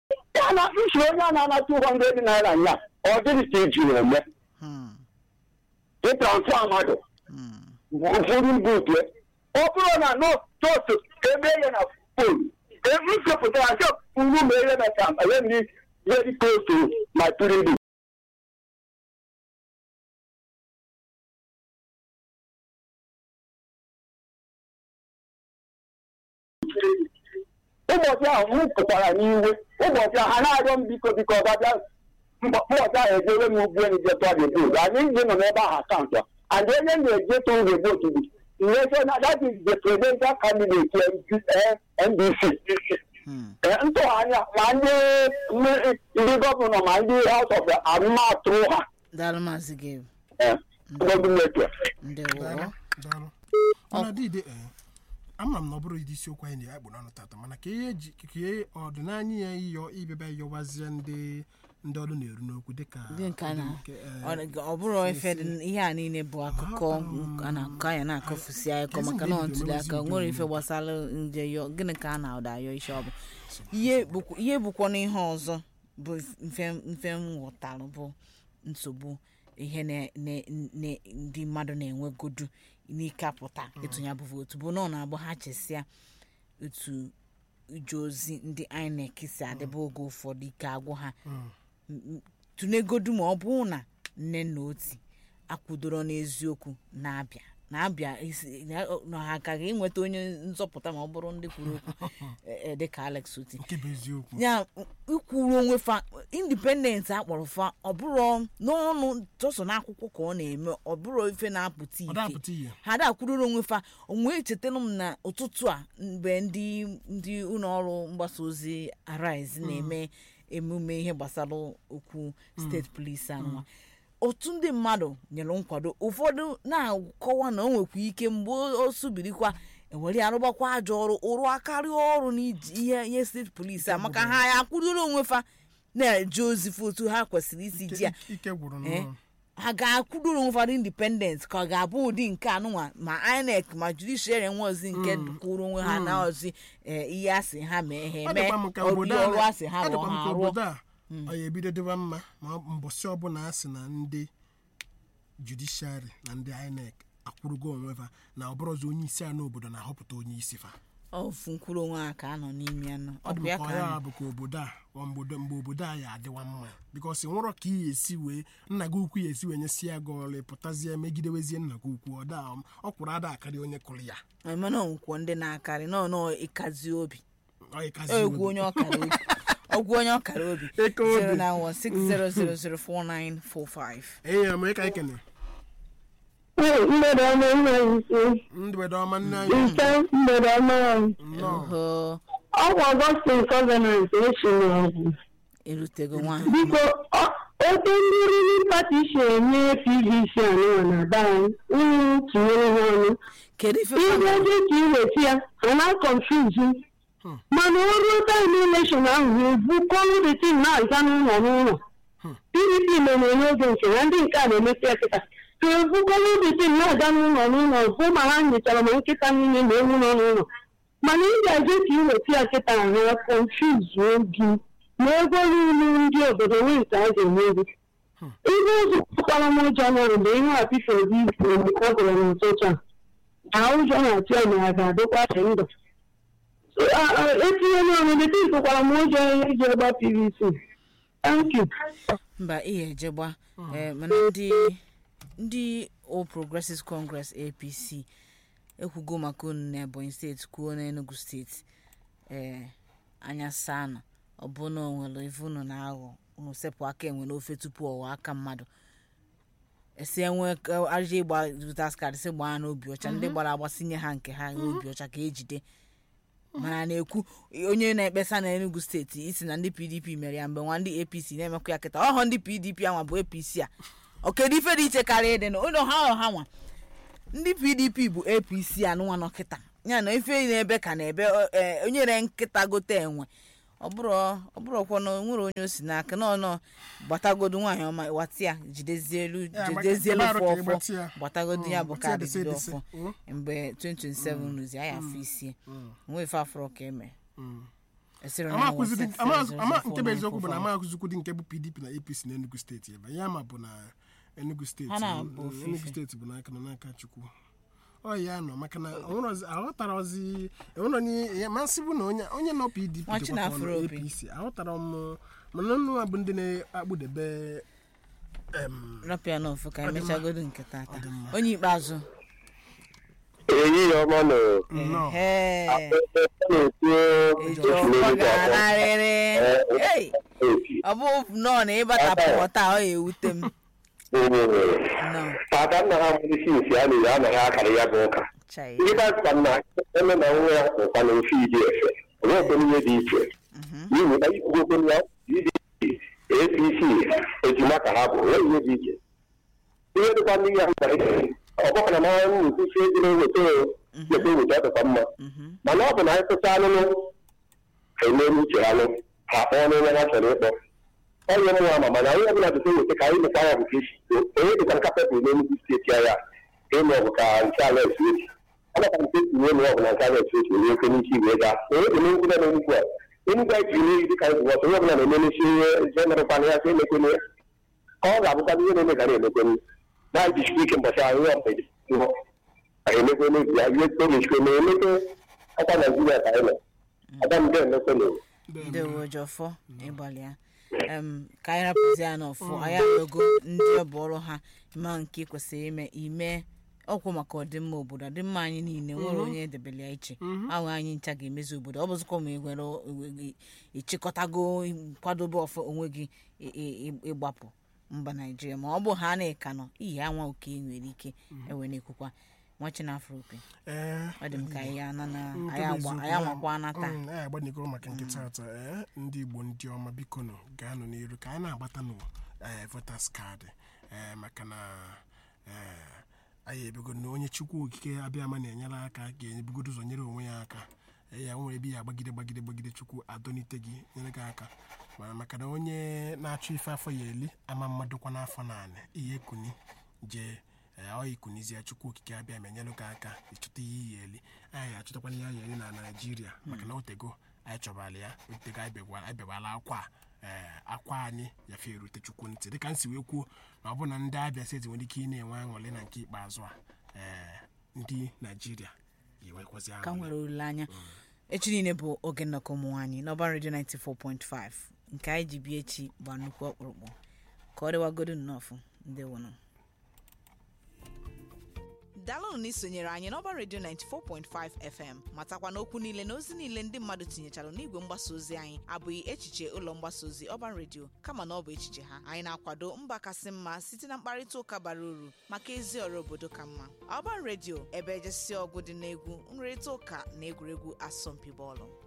ya na isi onye a na-ana 200 naira nya ọ dịghị ka eji eme Hmm. ịtransfa mmadụ Hmm. ụfọdụ buutu ọ bụrụ na n'otu ebe ya na fon m chepụtara nke uru ma ihe na ka ya ndị very close to my pyramid ụbọchị ahụ m pụtara n'iwe ụbọchị ahụ ha na-arịọ m biko biko ọbabịa ụbọchị ahụ ejere m ugwu enyi je tụọ the vote anyị ndị nọ n'ebe ahụ akaụntụ and onye na-eje tụrụ the vote bụ ihe na that is the presidential candidate eh, NDC Hmm. Eh, ntụgharị ma ndị ndị gọvanọ ma ndị house of arụmatụ ha daalụ maazị gabe eh, gọọmenti ndewo daalụ daalụ mana dịde ee ama m na ọ bụrụ ụdị isiokwu anyị na-akpụ n'ọnụ tata mana ka ihe ji ka ihe ọdịnanya ya ịyọ ịbịaba ịyọwazie ndị ndị ọrụ na-eru n'okwu dịka ndị nke a na nke, eh, ọ ọ bụrụ ife dị ihe a niile bụ akụkọ a na-akọ anya na-akọfusi akụkọ maka na ọ ntuli aka nwere ife gbasara nje yọ gịnị ka a na-ụda ayọ isi ọ bụ ihe bụkwa- ihe bụkwa na ihe ọzọ bụ mfe mfe m ghọtara bụ nsogbu ihe na- na- na- ndị mmadụ na-enwegodu n'ike apụta ịtụnya bụ vootu bụ na ọ na-abụ ha chesịa otu ije ozi ndị inec si adịba oge ụfọdụ ike agwụ ha m- tụnegodu ma ọ bụrụ na nne na oti akwụdoro n'eziokwu na-abịa na-abịa isi- na na ha agaghị enweta onye nzọpụta ma ọ bụrụ ndị kwuru okwu eh, eh, dịka alex oti nke bụ eziokwu ya ikwuru onwe fa indipendent akpọrọ fa ọ bụrụ n'ọnụ tọsọ n'akwụkwọ ka ọ na-eme ọ bụrụ ife na-apụta ọ ife dapụta ihe ha da kwururu onwe fa onwe echetara m na ụtụtụ a mgbe ndị ndị ụlọ ọrụ mgbasa ozi arise na-eme emume ihe gbasara okwu steeti polisi anụwa otu ndị mmadụ nyere nkwado ụfọdụ na-akọwa na o nwekwa ike mgbe o subirikwa ewere ya rụgbakwa ajọ ọrụ ụrụ akarịa ọrụ n'iji ihe ihe steeti polisi a maka ha ya akwụdoro onwe fa na-eje ozi fotu ha kwesịrị isi ji ya Ike- ike gwụrụ Eh, n'ụlọ ha ga-akwụdoro ụfọdụ independent ka ọ ga-abụ ụdị nke anụnwa ma inec ma judiciary nwe ozi nke kwụrụ onwe ha na ozi eh, ihe asị ha mee ha ọ eme dịkwa m ka ọrụ obodo ọrụ a asị ha ọ rụọ dịkwa m ha ka rụọ obodo a ọ ya ebido dịwa mma ma ọ- mbọsị ọbụla a sị na ndị judishari na ndị inec akwụrụgo onwe fa na ọ bụrụzi onye isi a n'obodo na-ahọpụta onye isi fa ofu nkwụrụ onwe ha ka a nọ n'ime ya nọ ọ ọ dị bụ m ya ka ka ọ a ya nọ bụ ka obodo a ọ mgbe mgbe obodo a ya adịwa mma bikọs nwụrọ ka ị esi wee nna gị ukwu ya esi wee nyesi ya gị ọrụ pụtazie megidewezie nna gị ukwu ọ da ọ kwụrụ ada akarị onye kụrụ ya mana onwekwo ndị na-akarị nọ nọ ịkazi obi ọ ịkazi egwu obi. onye ọkara obi ọgwụ onye ọkara obi Eke obi. 09160004945 enyi ya ma ịka ekene mgbede ọma nna ise mgbede ọma nne anyị ise mgbede ọma anyị nnọọ oho ọgwụ ọgọstin gọvanọns echi n'ọgwụ erutego nwa biko ọ- otu ndị riri pati si enye pvc anụwa na be anyị unu tinyere ha ọnụ kedu ife ihe fa- dị ka iweta ya a na-akọnfuzi mana o ruo taim elekshon ahụ ha ebukọrụ detin na-aza n'ụlọ n'ụlọ pdp mere n'oge nke ya ndị nke a na-emesi ya kịta ka ebukọrụ detin na-aga n'ụlọ n'ụlọ hụ ma ha nyochara ma nkịta niile na ewu nọ n'ụlọ mana ị ga-eje ka iweta ya kịta ha konfuzuo gị ma ego niile ndị obodo nwee nke a ga-enye gị ihe ụzọ kpara m ụjọ nọrọ mgbe ihe apife obi ọ gụrụ n'ụtụtụ a na ụjọ na-atụ ya na ya ga-adịkwa dị ndụ etinye n'ọnụ dịka ikukwara m ụjọ iji gba pvc thank you mba ihe ejegba eh, mana ndị ndị All Progressives Congress APC ekwugo maka unu na Ebonyi steeti kwuo na Enugu steeti ee anya saa nọ ọ bụ na onwere ife unu na-aghọ unu sepụ aka enwe n'ofe tupu ọwa aka mmadụ esi enwe ajọ ịgba votas card si gbaa n'obi ọcha ndị gbara agbasinye ha nke ha n'obi ọcha ka ejide mana na-ekwu onye na-ekpesa na enugu steeti isi na ndị pdp mere ya mgbe nwa ndị apc na-emekwa ya kịta ọhọ ndị pdp anwa bụ apc a okedu ife dị iche karịa ịdị na ụlọ ha ha nwa ndị pdp bụ apc anụnwa nọ kịta ya na ife na-ebe ka na-ebe ọ- eh, onye re nkịta gote enwe ọ bụrụ ọ bụrụkwa na o nwere onye o si n'aka nọ nọ gbatagodu nwaanyị ọma wata ya jidezie elu Ya, jidezie elu gbata- fọ gbata- ọfọ gbata ya. gbatagodu ya bụ gbata ya kaadị dese jide dese. ọfọ Mm. mgbe 2027 rụzi anyị afọ isie nwe ife afọrọ ka eme Esiri na ama ha akụzidi website ama zero ama zero nke bụ four eziokwu bụ na nine ama akụzikwudi nke bụ pdp na apc na enugu steeti ebe ya ma bụ na enugu steeti Ha na-abụ mm, ofu enugu ife. steeti bụ n'aka nọ n'aka chukwu ọ ya nọ maka na onwere ọzi- aghọtara ozi enwere onye ya masị bụ na onye onye nọ pdp Nwachi dịkwa ka ọ na-afụrụ nọ opi. apc aghọtara m mana nnụ a bụ ndị na-akpụdebe em, rapịa n'ofu ka Ọ dị mma. emechagodo nke tata Ọ dị mma. onye ikpeazụ eyi ya ọma nọ nnọọ Ehe. na-ekwu eji ọfọ ga-anarịrị Hey! ọ bụ nnọọ na ịbatapụ taa ọ ga-ewute m nnọọ tata nna ha mụrụ isi isi a na-ere anaghị akara ya bụ ụka chai ndị dọkịta na eme na nwa ya ụkwa na ofe idi efe onwekwe ihe dị iche n'ihi na ikwugokwe ya pdp apc ejima ka ha bụ onwe ihe dị iche ihe dịkwa ndị ya mkpa iche ọgbakọ na mara nkwụsị ego na-eweta eweta eweta dịkwa mma mana ọ bụ na anyị tụta anụnụ ha emere uche anụ ha kpọọ n'onye ha chọrọ ịkpọ onye mụ ama mana onye ọbụla dịka eweta ka anyị mekwa ya bụ ka esi too onye dịka nka pepụl n'enugwu steeti ya ịmụ ọgụ ka nke ala esi echi ọnọkwa nke esi nye ọgụ na nke ala esi echi onye oke n'ike igwe gaa onye dị n'enugwu na n'enugwu a enugwu anyị jiri n'ihi dịka anyị ọsọ onye ọbụla na-emenesi ihe je merekwana ya ka emekwene ya ka ọ ga-abụkwa ihe na-eme gara emekwene na anyị jisikwa ike mbọchị ahụ ihe ọmụmụ ihu anyị emekwene ya ihe oge chikwe ma emekwe ọkwa naijiria ka anyị nọ adamde emekwene ndị wojọfọ ịgbalịa em ka anyị rapụzi ya n'ọfụ anyị arịọgo ndị ọ bụ ọrụ ha ma nke kwesịrị ime ime ọkwụ maka ọdịmma obodo ọdịmma anyị niile nwere onye edebele ya iche ahụ anyị ncha ga-emezi obodo ọ bụzikwa ma ị nwere o- ịchịkọtago kwadobe ọfọ onwe gị ị- ị- ị- ịgbapụ mba naijiria ma ọ bụ ha na-eka nọ iyi anwa oke nwere ike ewe na-ekwukwa nwachi na afro opi ee ọ dị m ka anyị ana na nke anyị bụ agba- eziokwu, anyị ya- anwakwa na taa Mm, anyị agbanyegoro maka nkịta atọ ee ndị igbo ndị ọma biko nụ gaanụ n'iru ka anyị na-agbata nụ ee votas kaadị ee maka na ee anyị ebego na onye chukwu okike abịama na-enyere aka ga-ebugodo ụzọ nyere onwe ya aka ee ya nwere ebe ya agbagide gbagide gbagide chukwu adọnite gị nyere gị aka mana maka na onye na-achọ ife afọ ya eli ama mmadụ kwa n'afọ naanị ihe kuni jee ee ọ ikunizie chukwu okike abịa ma enyelụ gị aka ịchọta ihe iyi eli anyị achọtakwana ihe anyị eli na naijiria maka na otego anyị chọbara ya otego anyị begwara anyị begwara akwa a, ee akwa anyị yafe erute chukwu ntị dịka m si wee kwuo na ọ bụ na ndị abịa steeti nwere ike ị na-enwe aṅụrị na nke ikpeazụ a ee ndị naijiria ga-enwekwazi ka aṅụrị nwere olileanya echi niile bụ oge nnọkọ ụmụ nwaanyị n'ọba redio 94.5 nke anyị ji bịa echi gba nnukwu ọkpụrụkpụ ka ọ dịwagodo nnọọfụ ndị wụnụ daalụnụ na isonyere anyị n'ọba redio 94.5 fm matakwa na okwu niile na ozi niile ndị mmadụ tinyechara n'igwe mgbasa ozi anyị abụghị echiche ụlọ mgbasa ozi ọba redio kama na ọ bụ echiche ha anyị na-akwado mba kasị mma site na mkparịta ụka bara uru maka ezi ọrụ obodo ka mma ọba redio ebe ejesi ọgụ dị n'egwu nrịrịta ụka na egwuregwu asọmpi bọọlụ